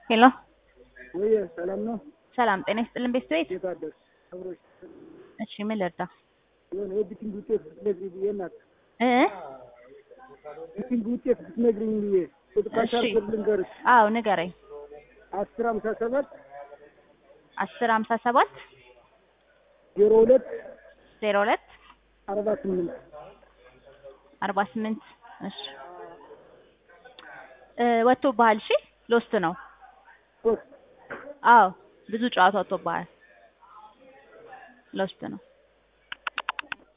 ሄሎ ወይ ሰላም ነው? ሰላም ጤና ይስጥልን ቤተሰቤት። እንዴት አደርሽ? አብሮሽ እሺ ምን ልርዳ? የሆነ የቢቲንግ ውጤት ብትነግሪኝ ብዬ እናት እ ቢቲንግ ውጤት ብትነግሪኝ ብዬ ቁጥቃሻር እሺ። ልንገርሽ አዎ ንገረኝ። አስር ሀምሳ ሰባት አስር ሀምሳ ሰባት ዜሮ ሁለት ዜሮ ሁለት አርባ ስምንት አርባ ስምንት እሺ እ ወጥቶብሃል። እሺ ሎስት ነው። ሶስት አዎ ብዙ ጨዋታ ወጥቶብሃል። ሎስት ነው።